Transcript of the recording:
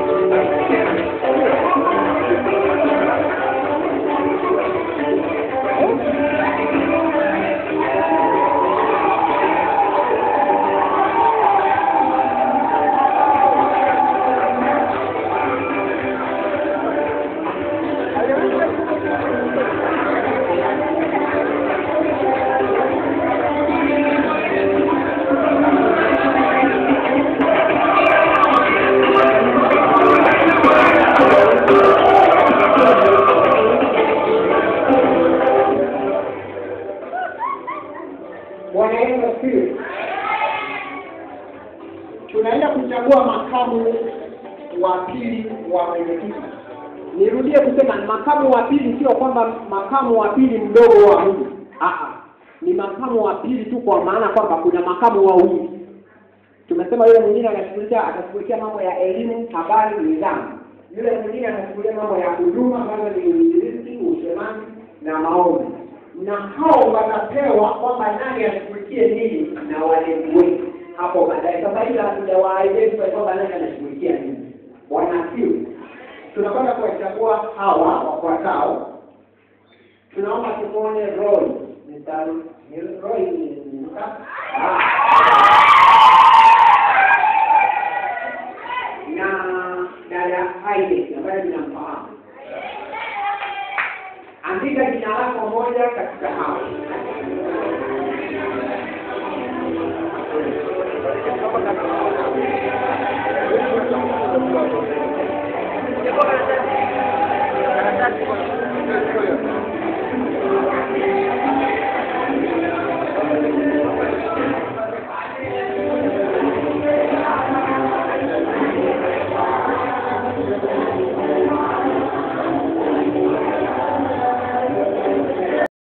Bwana Yesu asifiwe. Tunaenda kuchagua makamu wa pili wa mwenyekiti. Nirudie kusema makamu wa pili, sio kwamba makamu wa pili mdogo wa huyu. Aha, ni makamu wa pili tu, kwa maana kwamba kuna makamu wawili. Tumesema yule mwingine anashughulikia atashughulikia mambo ya elimu, habari, nidhamu. Yule mwingine anashughulikia mambo ya huduma, kama ni uinjilisti, usemaji na maombi na hao watapewa kwamba nani ashughulikie nini na walimu wetu hapo baadaye. Sasa hivi hatujawaidentify kwamba nani anashughulikia nini. Bwana asifiwe. Tunakwenda kuwachagua hawa wafuatao. Tunaomba tumuone Roy. Mr. ni Roy ni Ah. na dada Haide ambaye ninamfahamu andika jina lako moja katika hao.